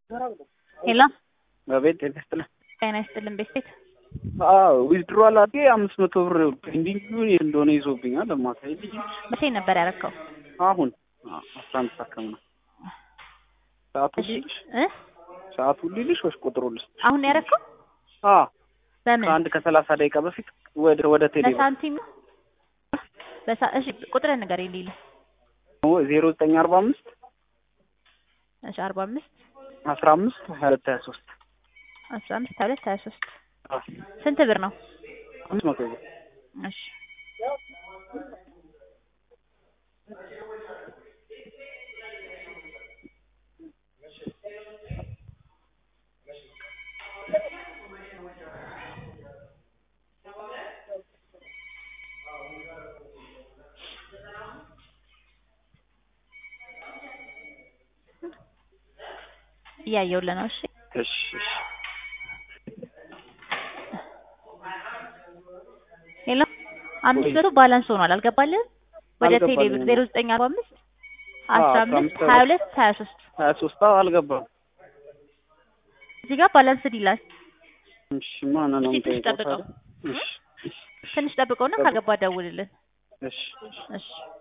ሄሎ አቤት ጤና ይስጥልኝ። ጤና ይስጥልን ቤት ቤት አዎ ዊዝድሮዋል አድርጌ አምስት መቶ ብር ፔንዲንግ የት እንደሆነ ይዞብኛል። ለማሳይ ልጅ መቼ ነበር ያረከው? አሁን አስራ አንድ ሰዓት ከምናምን ሰዓቱ እሺ ልልሽ እ ሰዓቱ ልልሽ ወይስ ቁጥሩ ልስ አሁን ነው ያረከው? አ በምን ከአንድ ከሰላሳ ደቂቃ በፊት ወደ ወደ ቴሌ በሳንቲም ነው? በሳ እሺ ቁጥርን ንገረኝ ሊል ዜሮ ዘጠኝ አርባ አምስት እሺ አርባ አምስት አስራ አምስት ሀያ ሁለት ሀያ ሶስት አስራ አምስት ሀያ ሁለት ሀያ ሶስት ስንት ብር ነው? አምስት መቶ ብር እሺ እያየሁልህ ነው። እሺ እሺ እሺ ሄሎ አምስት መቶ ባላንስ ሆኗል። አልገባልህም? ወደ ቴሌ ብር አልገባልኝም። ዜሮ ዘጠኝ አርባ አምስት አዎ፣ አስራ አስራ አምስት አምስት ሀያ ሁለት ሀያ ሶስት ሀያ ሶስት አዎ አልገባም። እዚህ ጋር ባላንስድ ይላል። እሺ ማን ነው እስኪ ትንሽ የምጠይቀው ጠብቀው። ታዲያ? እሺ እሺ ትንሽ ጠብቀውና ካገባ ደውልልን። እሺ እሺ